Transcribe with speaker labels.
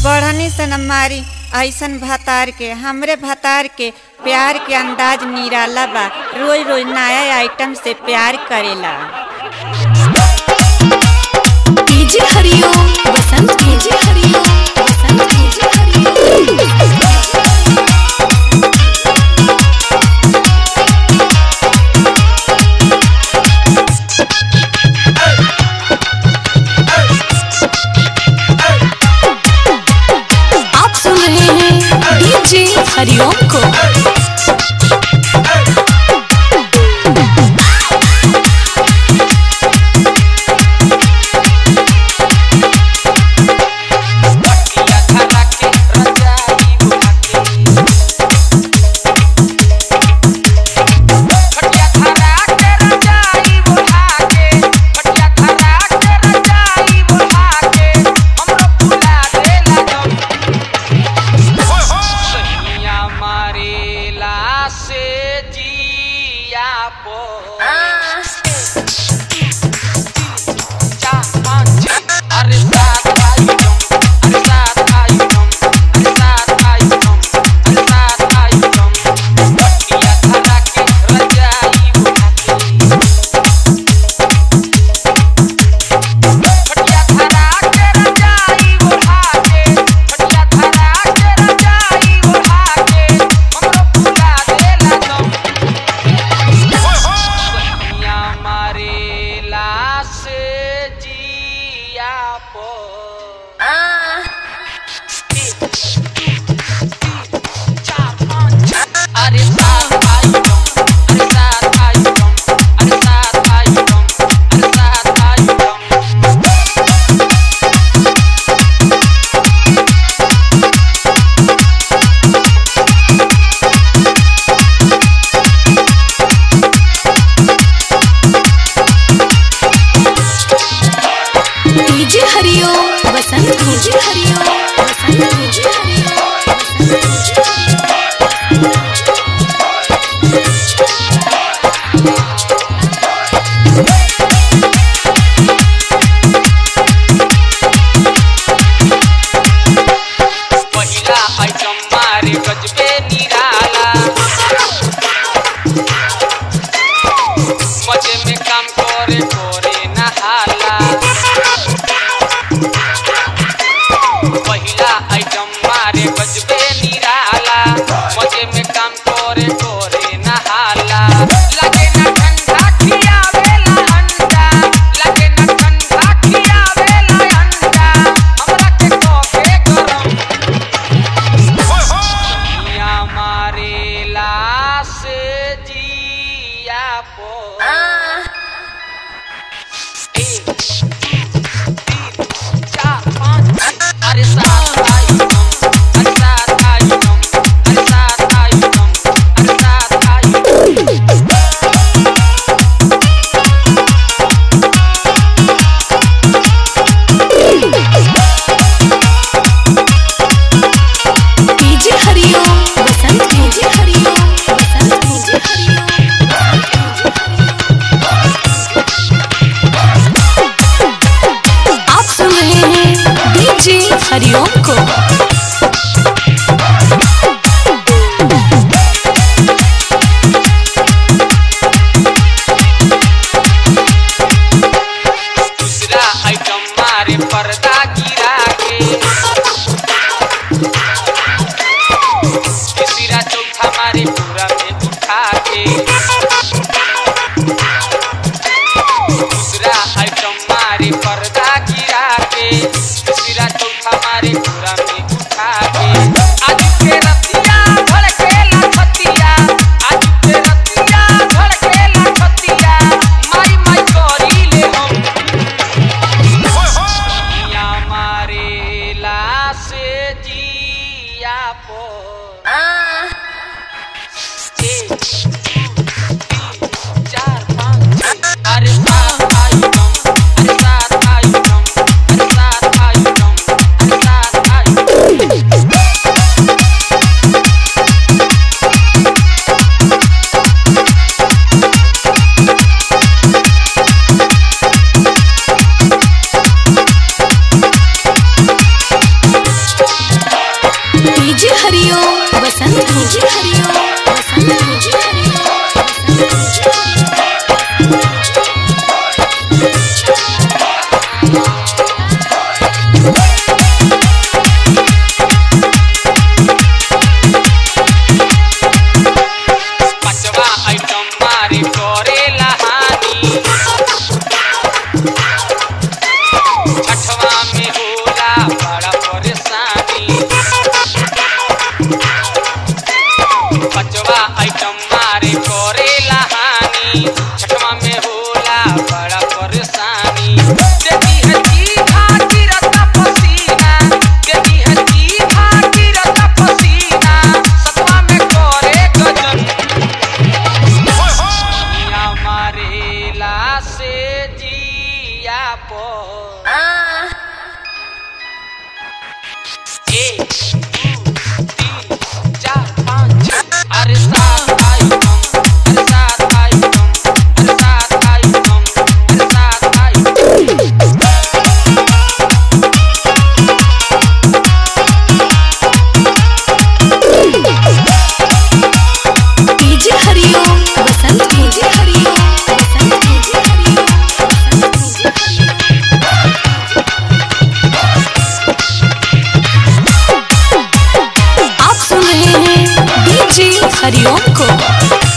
Speaker 1: बढ़नी से न मारी ऐसन भतार के हमरे भतार के प्यार के अंदाज निराला बा रोज रोज नया आइटम से प्यार करेला
Speaker 2: DJ Hariom Basant DJ Hariom Basant DJ Hariom आप सुन रहे हैं डीजे हरिओम को DJ Hariom Basant DJ Hariom Basant DJ Hariom Basant DJ
Speaker 3: पहिला आइटम मारे गजबे निराला मजे में काम करे करे नहाला पहिला आइटम मारे गजबे निराला मजे में काम करे करे नहाला लगे ना ठंडा खियावेला अंडा लगे ना ठंडा खियावेला अंडा हमरा के कोके गरम दुनिया मारेला से जिया पो एक, तीन, चार, पाँच, अरे सात आइटम, अरे सात आइटम, अरे सात आइटम, अरे सात item.
Speaker 2: DJ Hariom Basant DJ Hariom Basant DJ Hariom आप सुन रहे हैं डीजे हरिओम को
Speaker 3: दूसरा आइटम मारे पर्दा गिरा के तीसरा चौथा मारे पूरा में उठा के दूसरा आइटम मारे पर्दा गिरा के तीसरा चौथा मारे पूरा में उठा के आज के रतिया धड़केला छतिया आज के रतिया धड़केला छतिया माई माई करी ले हम दुनिया मारेला से जिया पो एक, दू, तीन, चार, पाँच, छः। अरे सात आइटम, अरे सात आइटम, अरे सात आइटम, अरे सात आइटम। एक दो तीन चार पाँच छः अरे सात आइटम अरे सात आइटम अरे सात आइटम अरे सात item
Speaker 2: DJ Hariom Basant DJ Hariom Basant DJ Hariom Basant DJ Hariom आप सुन रहे हैं डीजे हरिओम को